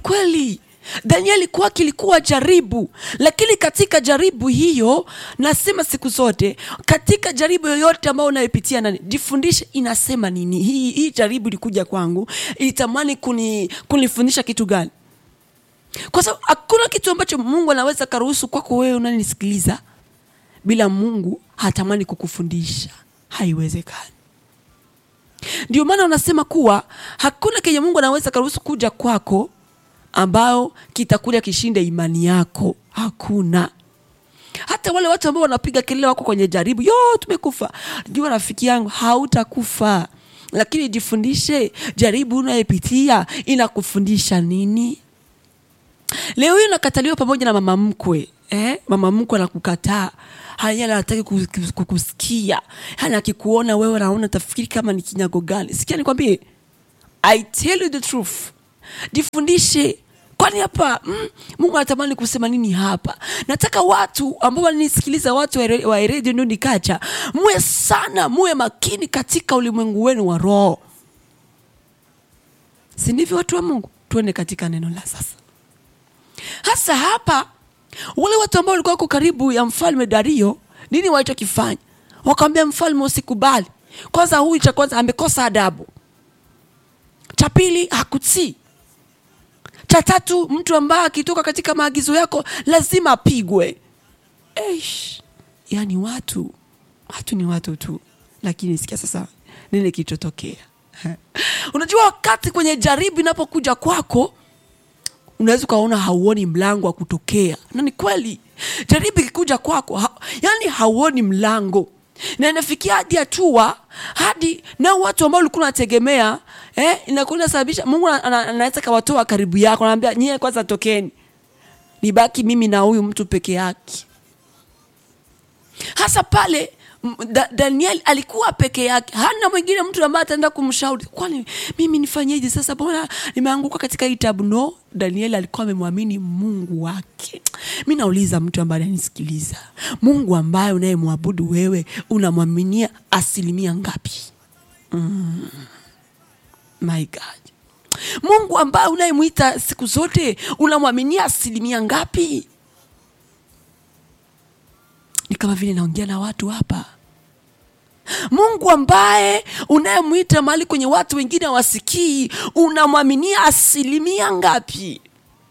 kweli danieli kwake ilikuwa jaribu lakini katika jaribu hiyo nasema siku zote katika jaribu yoyote ambayo unayopitia nani jifundishe inasema nini hii, hii jaribu ilikuja kwangu ilitamani kuni, kunifundisha kitu gani kwa sababu hakuna kitu ambacho mungu anaweza karuhusu kwako wewe unanisikiliza bila mungu hatamani kukufundisha haiwezekani ndio maana unasema kuwa hakuna kenye mungu anaweza karuhusu kuja kwako ambayo kitakuja kishinde imani yako hakuna hata wale watu ambao wanapiga kelele wako kwenye jaribu yo tumekufa jua rafiki yangu hautakufa lakini jifundishe jaribu unayepitia inakufundisha nini leo hii unakataliwa pamoja na mama mkwe eh? mama mkwe anakukataa haya anataki kus- kukusikia yani akikuona wewe naona tafikiri kama ni kinyago gani sikia nikwambie i tell you the truth jifundishe kwani hapa mm, mungu anatamani kusema nini hapa nataka watu ambao wananisikiliza watu wa re- wa redio ndio nikacha muwe sana muwe makini katika ulimwengu wenu wa roho si ndivyo watu wa mungu tuende katika neno la sasa hasa hapa wale watu ambao walikuwa wako karibu ya mfalme dario nini walichokifanya wakamwambia mfalme usikubali kwanza huyu cha kwanza amekosa adabu cha pili hakutii cha tatu mtu ambaye akitoka katika maagizo yako lazima apigwe Eish. yaani watu watu ni watu tu lakini sikia sasa nini kilichotokea unajua wakati kwenye jaribu inapokuja kwako unaweza ukaona hauoni mlango wa kutokea na ni kweli jaribu ikikuja kwako ha, yani hauoni mlango na inafikia hadi hatua hadi nao watu ambao ulikuwa unategemea eh, inakuwa inasababisha mungu ana- ana- anaweza kawatoa karibu yako anaambia nyie kwanza tokeni nibaki mimi na huyu mtu peke yake hasa pale m- da, daniel alikuwa peke yake hana mwingine mtu ambaye ataenda kumshauri kwani mimi nifanyeje sasa mbona nimeanguka katika hii tabu no daniel alikuwa amemwamini mungu wake mi nauliza mtu ambaye ananisikiliza mungu ambaye unayemwabudu wewe unamwaminia asilimia ngapi mm. my god mungu ambaye unayemwita siku zote unamwaminia asilimia ngapi ni kama vile naongea na watu hapa mungu ambaye unayemwita mahali kwenye watu wengine hawasikii unamwaminia asilimia ngapi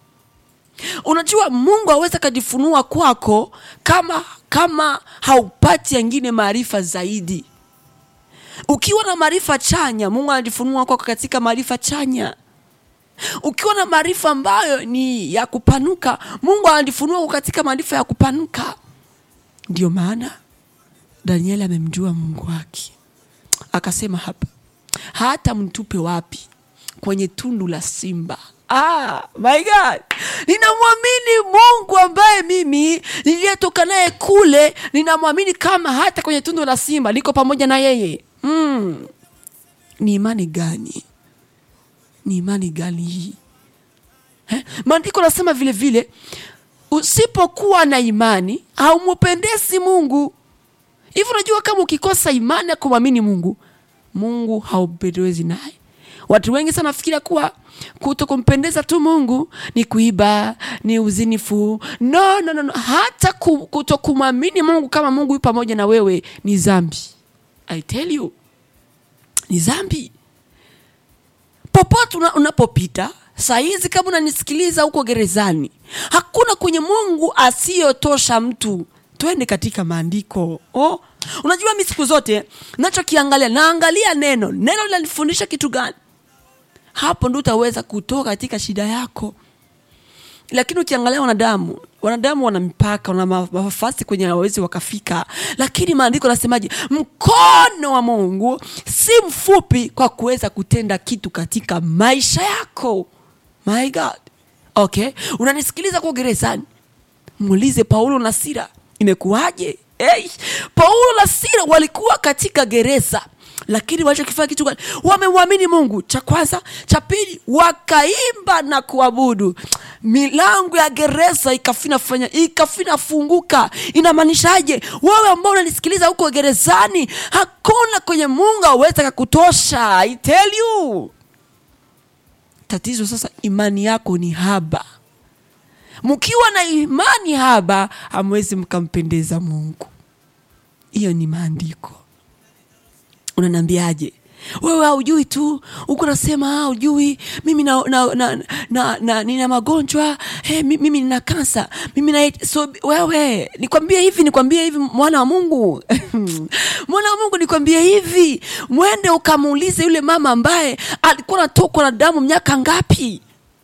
unajua mungu aweza akajifunua kwako kama kama haupati yengine maarifa zaidi ukiwa na maarifa chanya mungu anajifunua kwako katika maarifa chanya ukiwa na maarifa ambayo ni ya kupanuka mungu anajifunua kwako katika maarifa ya kupanuka ndio maana danieli amemjua mungu wake akasema hapa hata mtupe wapi kwenye tundu la simba ah, my god ninamwamini mungu ambaye mimi niliyetoka naye kule ninamwamini kama hata kwenye tundu la simba niko pamoja na yeye mm. ni imani gani ni imani gani hii Eh, maandiko nasema vile vile usipokuwa na imani haumupendezi mungu hivi unajua kama ukikosa imani ya kumwamini mungu mungu haupendezi naye watu wengi sana nafikiria kuwa kuto kumpendeza tu mungu ni kuiba ni uzinifu no, no, no, no. hata ku- kuto kumwamini mungu kama mungu yu pamoja na wewe ni zambi i tell you ni zambi popote una, unapopita saa hizi kama unanisikiliza huko gerezani hakuna kwenye mungu asiyotosha mtu twende katika maandiko oh. unajua mi siku zote nachokiangalia naangalia neno neno linanifundisha kitu gani hapo ndo utaweza kutoka katika shida yako lakini ukiangalia wanadamu wanadamu wana mipaka wana ma- nafasi kwenye hawawezi wakafika lakini maandiko nasemaje mkono wa mungu si mfupi kwa kuweza kutenda kitu katika maisha yako my god okay unanisikiliza kwa gerezani muulize paulo na sira imekuwaje hey, paulo na sira walikuwa katika gereza lakini walichokifanya kitu gani wamemwamini mungu cha kwanza cha pili wakaimba na kuabudu milango ya gereza ikafina fanya ikafina funguka inamaanishaje wewe ambao unanisikiliza huko gerezani hakuna kwenye mungu aweza kakutosha I tell you tatizo sasa imani yako ni haba mkiwa na imani haba hamwezi mkampendeza mungu hiyo ni maandiko unaniambiaje wewe haujui tu huku nasema haujui mimi na, na, na, na, na, nina magonjwa hey, mimi nina kansa mimi na so wewe nikwambie hivi nikwambie hivi mwana wa mungu mwana wa mungu nikwambie hivi mwende ukamuulize yule mama ambaye alikuwa natokwa na damu miaka ngapi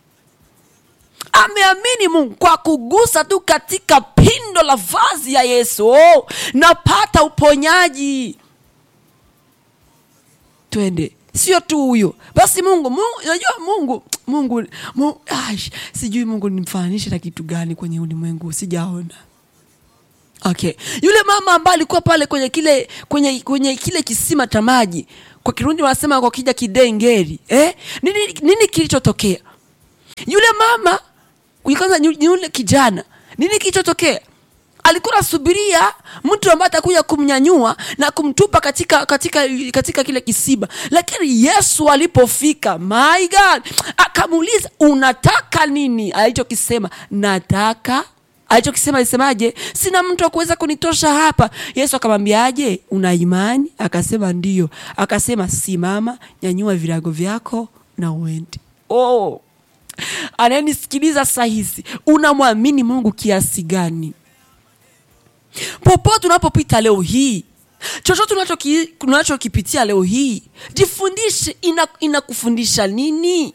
ameamini mungu kwa kugusa tu katika pindo la vazi ya yesu oh, napata uponyaji twende sio tu huyo basi mungu mungu unajua mungu mungu, mungu ash, sijui mungu nimfananishe na kitu gani kwenye ulimwengu sijaona okay yule mama ambaye alikuwa pale kwenye kile kwenye kwenye kile kisima cha maji kwa kirundi wanasema kwa kija kidengeri eh? nini, nini kilichotokea yule mama kwanza yule kijana nini kilichotokea alikuwa anasubiria mtu ambaye atakuja kumnyanyua na kumtupa katika katika katika kile kisiba lakini yesu alipofika my god akamuuliza unataka nini alichokisema nataka alichokisema alisemaje sina mtu wa kuweza kunitosha hapa yesu akamwambiaje una imani akasema ndio akasema simama nyanyua virago vyako na uende oh anayenisikiliza sahizi unamwamini mungu kiasi gani popote unapopita leo hii chochote unachokipitia leo hii jifundishe inakufundisha ina nini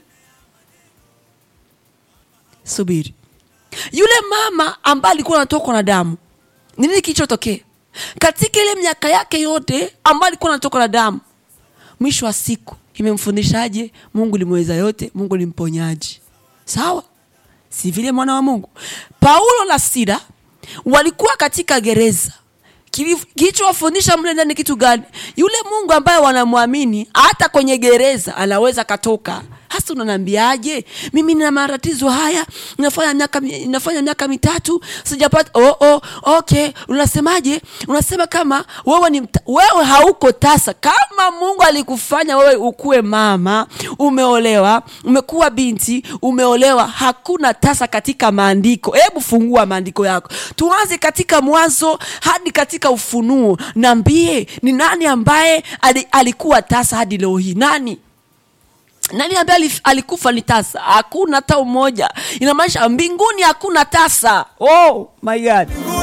subiri yule mama ambaye alikuwa anatokwa na damu nini kilichotokea katika ile miaka yake yote ambayo alikuwa anatokwa na damu mwisho wa siku imemfundishaje mungu limweza yote mungu ni mponyaji sawa si vile mwana wa mungu paulo na sila walikuwa katika gereza kilichowafundisha mle ndani kitu gani yule mungu ambaye wanamwamini hata kwenye gereza anaweza katoka hasa unaniambiaje mimi nina matatizo haya nafanya miaka nafanya miaka mitatu sijapata oh, oh, okay unasemaje unasema kama wewe ni mta, wewe hauko tasa kama mungu alikufanya wewe ukuwe mama umeolewa umekuwa binti umeolewa hakuna tasa katika maandiko hebu fungua maandiko yako tuanze katika mwanzo hadi katika ufunuo naambie ni nani ambaye alikuwa tasa hadi leo hii nani nani ambaye alikufa ni tasa hakuna hata umoja inamaanisha mbinguni hakuna tasa oh my god